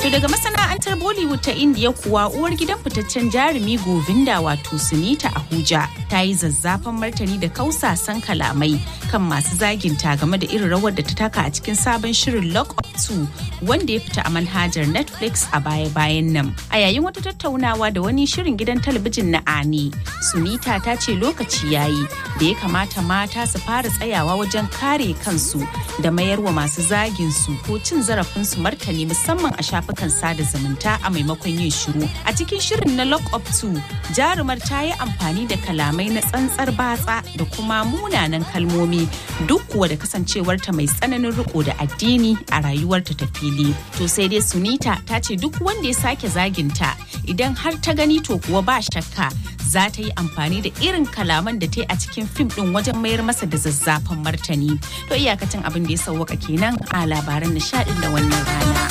daga masana'antar Bollywood ta Indiya kuwa uwar gidan fitaccen jarumi Govinda wato Sunita Ahuja ta yi zazzafan martani da kausasan kalamai kan masu zaginta game da irin rawar da ta taka a cikin sabon shirin Lock Up 2 wanda ya fita a manhajar Netflix a baya-bayan nan. A yayin wata tattaunawa da wani shirin gidan talabijin na Ani, Sunita ta ce lokaci yayi da ya kamata mata su fara tsayawa wajen kare kansu da mayarwa masu zagin su ko cin zarafin su martani musamman a shafukan sada zumunta a maimakon yin shiru. A cikin shirin na Lock Up 2, jarumar ta yi amfani da kalamai na tsantsar batsa da kuma munanan kalmomi duk kuwa da kasancewarta mai tsananin riko da addini a rayuwarta ta fili. To sai dai Sunita ta ce duk wanda ya sake zaginta idan har ta gani to kuwa ba shakka za ta yi amfani da irin kalaman da ta yi a cikin fim din wajen mayar masa da zazzafan martani. To iyakacin abin da ya sauwaka kenan a labaran nishadin da wannan rana.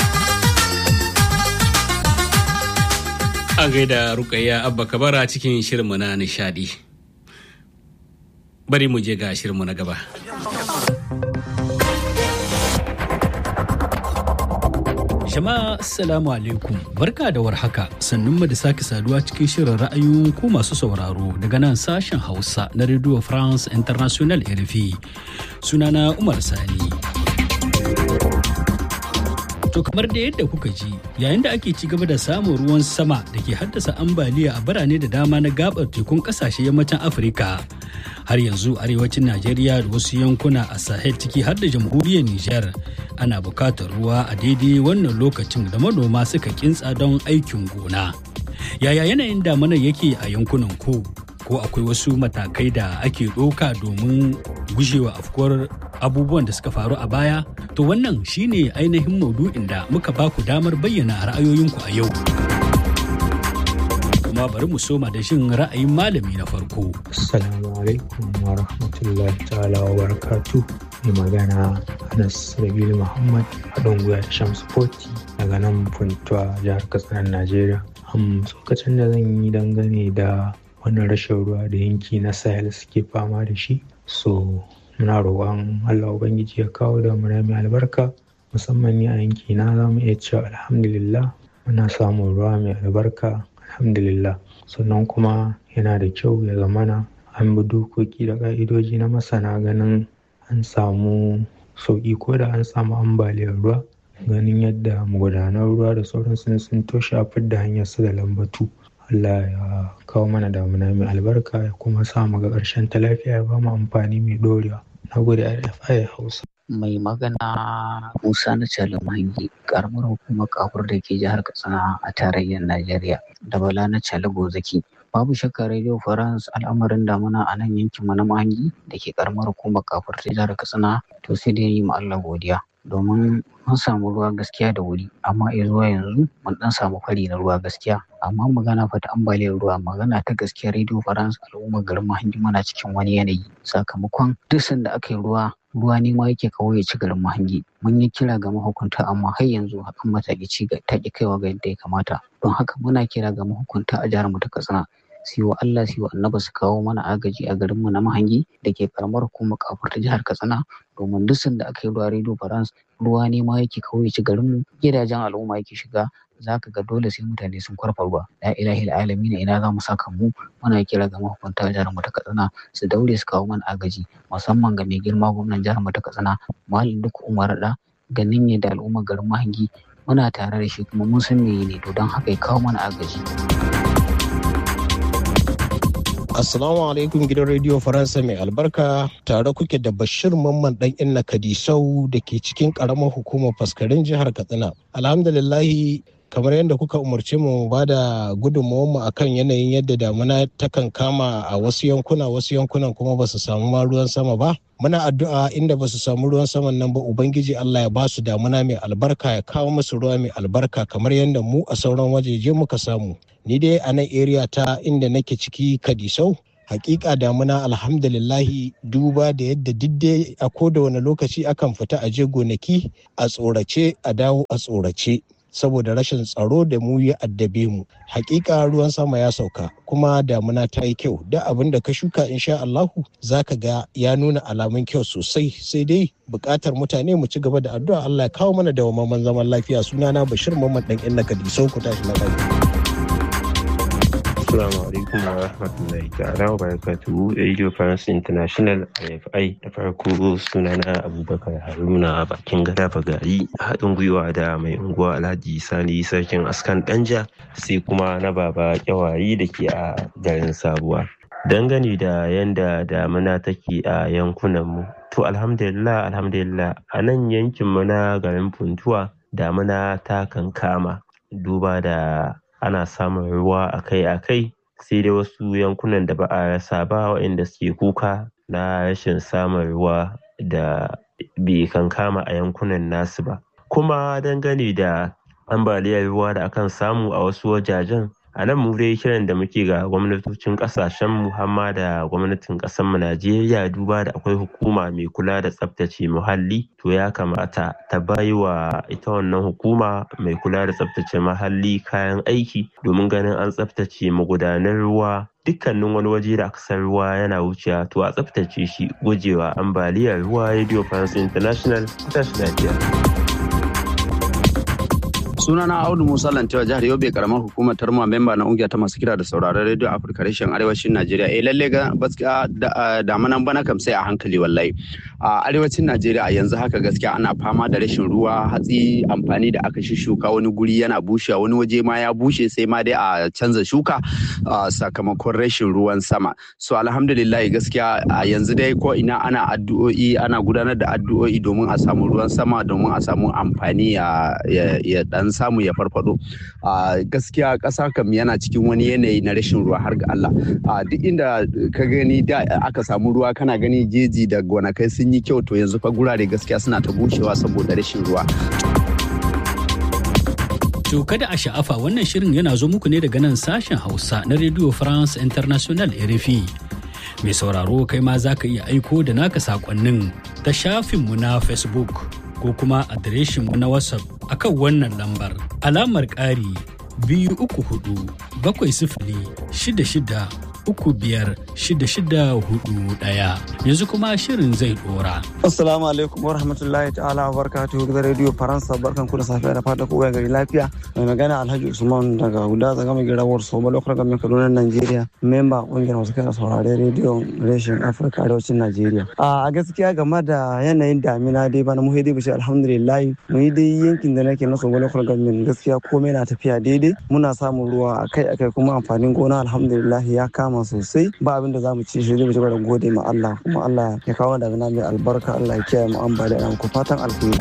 An gaida Rukayya Abba Kabara cikin shirinmu na nishadi. Bari mu je ga shirinmu na gaba. Jama'a Assalamu alaikum barka da warhaka sannun mu da sake saduwa cikin shirin ra'ayoyin ku masu sauraro daga nan sashen Hausa na Radio France International RFI sunana Umar Sani. To kamar da yadda kuka ji yayin da ake ci gaba da samun ruwan sama da ke haddasa ambaliya a birane da dama na gabar tekun kasashe yammacin Afirka. Har yanzu arewacin Najeriya da wasu yankuna a Sahel ciki har da jamhuriyar Nijar ana bukatar ruwa a daidai wannan lokacin da manoma suka kintsa don aikin gona. Yaya yanayin damanar yake a yankunan ko? Ko akwai wasu matakai da ake ɗauka domin gujewa afkuwar abubuwan da suka faru a baya? To wannan shine ainihin maudu'in da muka baku damar bayyana ra'ayoyinku a yau. Kuma bari mu soma da shin ra'ayin malami na farko. Assalamu alaikum wa rahmatullahi ta'ala wa barakatu. Mai magana Anas Rabilu Muhammad haɗin gwiwa da Shamsu Foti daga nan Funtuwa jihar Katsina Najeriya. Am tsokacin da zan yi dangane da wannan rashin ruwa da yanki na Sahel suke fama da shi. So muna roƙon Allah Ubangiji ya kawo da mai albarka musamman ni a yanki na za mu iya cewa alhamdulillah muna samun ruwa mai albarka alhamdulillah sannan kuma yana da kyau ya zamana an bi dokoki da ƙa'idoji na masana ganin an samu sauƙi ko da an samu ambaliyar ruwa ganin yadda magudanar ruwa da sauransu sun toshe a fidda hanyar su da lambatu Allah ya kawo mana damuna mai albarka ya kuma sa mu ga ƙarshen ta lafiya ya ba mu amfani mai ɗorewa na gode RFI Hausa mai magana Musa na Mahangi karamar hukumar kafur da ke jihar Katsina a tarayyar Najeriya da Bala na Gozaki. Babu shakka Radio France al'amarin damuna a nan yankin mu na Mahangi da ke karamar hukumar kafur ta jihar Katsina to sai dai yi ma Allah godiya domin mun samu ruwa gaskiya da wuri amma ya zuwa yanzu mun dan samu fari na ruwa gaskiya amma magana fa ta ambaliyar ruwa magana ta gaskiya Radio France al'ummar garin Mahangi muna cikin wani yanayi sakamakon duk sanda aka yi ruwa ruwa ne ma yake kawo ya ci garin mahangi mun yi kira ga mahukunta amma har yanzu hakan mataki ci ta ki kaiwa ga yadda ya kamata don haka muna kira ga mahukunta a jihar mu ta katsina su wa Allah su wa annaba su kawo mana agaji a garin mu na mahangi da ke karamar hukumar kafur ta jihar katsina domin duk sanda aka yi ruwa radio france ruwa ne ma yake kawo ya ci garin mu gidajen al'umma yake shiga za ka ga dole sai mutane sun kwarfa ruwa la ilahi alamin ina za mu saka mu muna kira ga mahukunta jihar mu ta katsina su daure su kawo mana agaji musamman ga mai girma gwamnan jihar mu ta katsina malam duk umar da ganin ne da al'ummar garin mahangi muna tare da shi kuma mun san me ne to don haka ya kawo mana agaji Assalamu alaikum gidan Radio Faransa mai albarka tare kuke da Bashir Mamman dan Inna Kadisau da ke cikin karamar hukumar faskarin jihar Katsina. Alhamdulillahi kamar yadda kuka umarce mu ba da mu akan yanayin yadda damuna takan kama a wasu yankuna wasu yankunan kuma ba su samu ma ruwan sama ba muna addu'a inda ba su samu ruwan saman nan ba ubangiji Allah ya ba su damuna mai albarka ya kawo musu ruwa mai albarka kamar yadda mu a sauran wajeje muka samu ni dai a nan area ta inda nake ciki kadisau hakika damuna alhamdulillahi duba da yadda didde a koda wani lokaci akan fita a je gonaki a tsorace a dawo a tsorace saboda rashin tsaro da mu ya addabe mu hakika ruwan sama ya sauka kuma damuna ta yi kyau da abin da ka shuka insha Allahu zaka ga ya nuna alamun kyau sosai sai dai bukatar mutane mu ci gaba da addu'a Allah ya kawo mana dawamamman zaman lafiya sunana Bashir Muhammad dan inna Kadisau ku tashi lafiya Assalamu alaikum wa rahmatullahi ta'ala wa barakatuhu Radio France International RFI da farko sunana Abubakar Haruna bakin gada bagari haɗin gwiwa da mai unguwa Alhaji Sani sarkin askan Danja sai kuma na baba kyawayi da ke a garin Sabuwa. Dangane da yanda damuna take a yankunanmu to alhamdulillah alhamdulillah a nan yankinmu na garin Funtuwa damuna ta kankama duba da ana samun ruwa akai-akai sai dai wasu yankunan da ba a rasa ba waɗanda suke kuka na rashin samun ruwa da bai kankama a yankunan nasu ba kuma dangane da ambaliyar ruwa da akan samu a wasu wajajen a nan mu dai kiran da muke ga gwamnatocin kasashen mu hamma da gwamnatin ƙasar mu Najeriya duba da akwai hukuma mai kula da tsaftace muhalli to ya kamata ta bayi wa ita wannan hukuma mai kula da tsaftace muhalli kayan aiki domin ganin an tsaftace magudanan ruwa dukkanin wani waje da aka san ruwa yana wucewa to a tsaftace shi gujewa ambaliyar ruwa radio france international tashi lafiya sunana audu musa lantewa jihar yobe karamar hukumar tarma memba na ungiya ta masu kira da sauraron radio afirka reshen arewacin najeriya eh lalle ga gaskiya damanan bana kam sai a hankali wallahi a arewacin najeriya a yanzu haka gaskiya ana fama da rashin ruwa hatsi amfani da aka shuka wani guri yana bushewa wani waje ma ya bushe sai ma dai a canza shuka sakamakon rashin ruwan sama so alhamdulillah gaskiya a yanzu dai ko ina ana addu'o'i ana gudanar da addu'o'i domin a samu ruwan sama domin a samu amfani ya dan samu ya farfado a gaskiya ƙasa kam yana cikin wani yanayi na rashin ruwa har ga Allah a duk inda ka gani da aka samu ruwa kana gani jeji da gonakai sun yi kyau to yanzu fa gurare gaskiya suna ta bushewa saboda rashin ruwa To kada a sha'afa wannan shirin yana zo muku ne daga nan sashen Hausa na Radio France International RFI. Mai sauraro kai ma za ka iya aiko da naka sakonnin ta shafinmu na Facebook ko kuma adireshinmu na WhatsApp akan wannan lambar alamar ƙari biyu uku hudu bakwai sifili shida shida uku biyar shida shida hudu ɗaya yanzu kuma shirin zai ɗora. Assalamu alaikum wa rahmatullahi ta'ala wa barakatuhu da Radio Faransa barkan ku da safiya da fata kowa gari lafiya mai magana Alhaji Usman daga Huda zaga mai girawar Soma lokacin gamin Kaduna Najeriya memba kungiyar masu kai saurare Radio Reshen Afirka arewacin Najeriya. A gaskiya game da yanayin damina dai bana mu dai bishi alhamdulillah mu yi dai yankin da nake na Soma lokacin gamin gaskiya komai na tafiya daidai muna samun ruwa akai akai kuma amfanin gona alhamdulillah ya kama sosai ba abin da za mu ci shi zai mu da gode ma Allah kuma Allah ya kawo damina mai albarka Allah ya kiyaye mu ambaliya ku fatan alheri.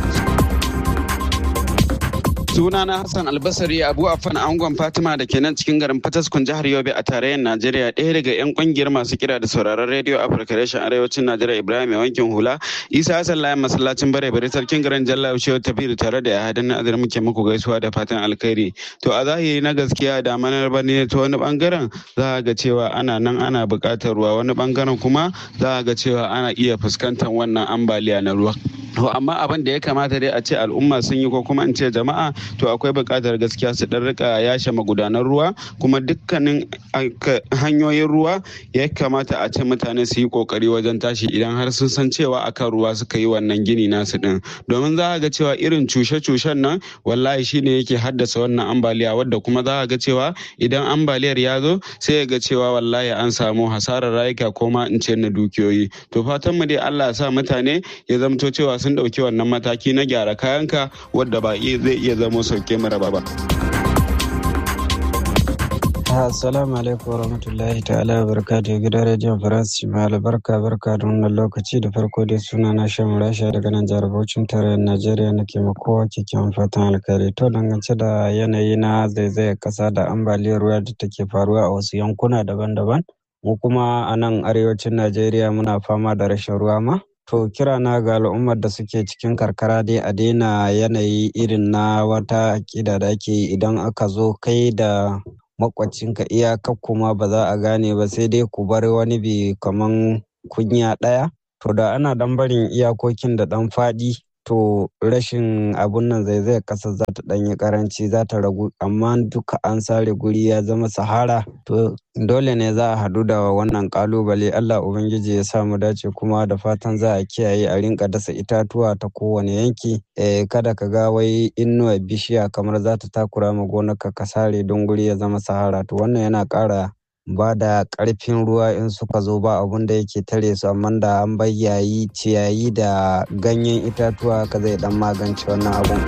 sunana hassan albasari abu afan angon fatima da ke nan cikin garin fataskun jihar yobe a tarayyar najeriya ɗaya daga yan kungiyar masu kira da sauraron rediyo afirka reshen arewacin najeriya ibrahim mai wankin hula isa hassan layan masallacin bare bare sarkin garin jalla shehu tafiru tare da yahadan na azar muke muku gaisuwa da fatan alkhairi to a zahiri na gaskiya da manar bane ta wani bangaren za a ga cewa ana nan ana buƙatar ruwa wani bangaren kuma za a ga cewa ana iya fuskantar wannan ambaliya na ruwa to amma abin da ya kamata dai a ce al'umma sun yi ko kuma in ce jama'a to akwai buƙatar gaskiya su dan rika yashe magudanan ruwa kuma dukkanin hanyoyin ruwa ya kamata a ce mutane su yi kokari wajen tashi idan har sun san cewa akan ruwa suka yi wannan gini nasu din domin za ga cewa irin cushe-cushen nan wallahi shine yake haddasa wannan ambaliya wadda kuma za ga cewa idan ambaliyar ya zo sai ga cewa wallahi an samu hasarar rayuka ko ma in ce na dukiyoyi to fatan mu dai Allah ya sa mutane ya zamto cewa sun ɗauki wannan mataki na gyara kayanka wadda ba zai iya zamo sauke mara ba. Assalamu alaikum warahmatullahi ta'ala wa barakatuh gidan rediyon Faransa mai albarka barka da wannan lokaci da farko dai suna na shan rasha daga nan jihar Bauchin tarayyar Najeriya nake ma kowa kyakkyawan fatan alkhairi to dangance da yanayi na zaizayar kasa da ambaliyar ruwa da take faruwa a wasu yankuna daban-daban mu kuma a nan arewacin Najeriya muna fama da rashin ruwa ma To kira na ga al'ummar da suke cikin karkara dai a daina yanayi irin na wata aƙida da ake yi idan aka zo kai da makwacinka iyaka kuma ba za a gane ba sai dai ku bar wani bi kaman kunya ɗaya. To da ana dan barin iyakokin da ɗan faɗi to rashin abun nan zaizayar ƙasar za ta ɗanyi ƙaranci za ta ragu amma duka an sare guri ya zama sahara to dole ne za a haɗu da wannan ƙalubale allah ubangiji ya samu dace kuma da fatan za a kiyaye a rinka dasa itatuwa ta kowane yanki eh, kada ka ga wai inuwa bishiya kamar za ta takura ma gonarka ka sare don guri ya zama sahara to wannan yana ƙara ba da ƙarfin ruwa in suka zo ba abun da yake tare su amma da an bayyayi ciyayi da ganyen itatuwa ka zai dan magance wannan abun.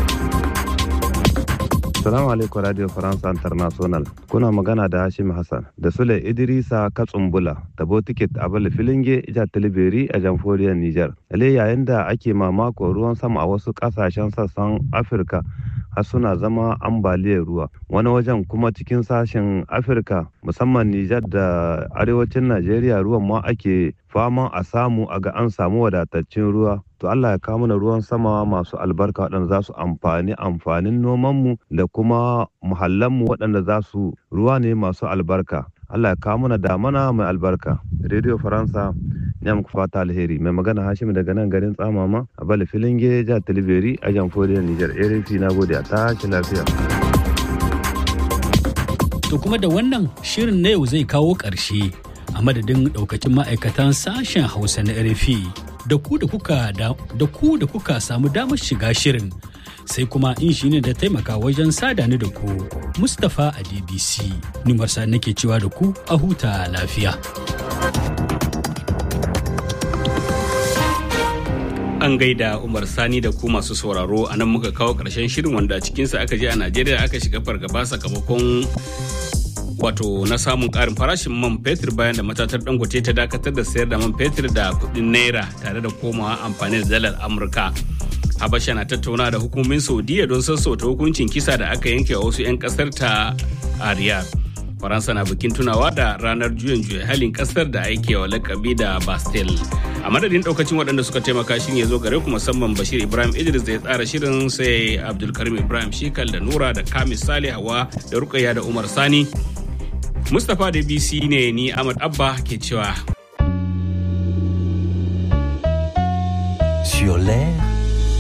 Salamu alaikum Radio France International. Kuna magana da Hashim Hassan da Sule Idrisa Katsumbula da Botiket Abel Filinge Ija Tilibiri a Jamhuriyar Nijar. Ale yayin da ake mamako ruwan sama a wasu kasashen sassan Afirka har suna zama ambaliyar ruwa. Wani wajen kuma cikin sashen Afirka musamman Nijar da arewacin Najeriya ruwan ma ake faman a samu a ga an samu wadataccen ruwa to Allah ya kawo mana ruwan sama masu albarka waɗanda za su amfani amfanin nomanmu da kuma muhallanmu waɗanda za su ruwa ne masu albarka Allah ya kawo mana damana mai albarka Radio Faransa ya muku fata alheri mai magana Hashim daga nan garin Tsamama a Bala Filinge ja Tilibiri a Jamhuriyar Nijar RFI na gode a tashi lafiya. To kuma da wannan shirin na yau zai kawo ƙarshe a madadin daukacin ma'aikatan sashen hausa na rfi da ku da kuka da ku da kuka samu damar shiga shirin sai kuma injiniya da taimaka wajen sada ni da ku mustapha a dbc nimarsa nake cewa da ku a huta lafiya an gaida umar sani da ku masu sauraro a nan muka kawo ƙarshen shirin wanda a cikinsa aka je a najeriya aka shiga fargaba sakamakon wato na samun karin farashin man fetur bayan da matatar dangote ta dakatar da sayar da man fetur da kudin naira tare da komawa amfani da dalar amurka habasha na tattauna da hukumomin saudiya don sassauta hukuncin kisa da aka yanke a wasu 'yan kasar ta a riyadh faransa na bikin tunawa da ranar juyin juya halin kasar da aike wa lakabi da bastille a madadin daukacin waɗanda suka taimaka shi ya zo gare ku musamman bashir ibrahim idris da ya tsara shirin sai abdulkarim ibrahim shikal da nura da kamis salihawa da rukayya da umar sani Mustapha da BC ne ni Ahmad Abba ke cewa. Sur l'air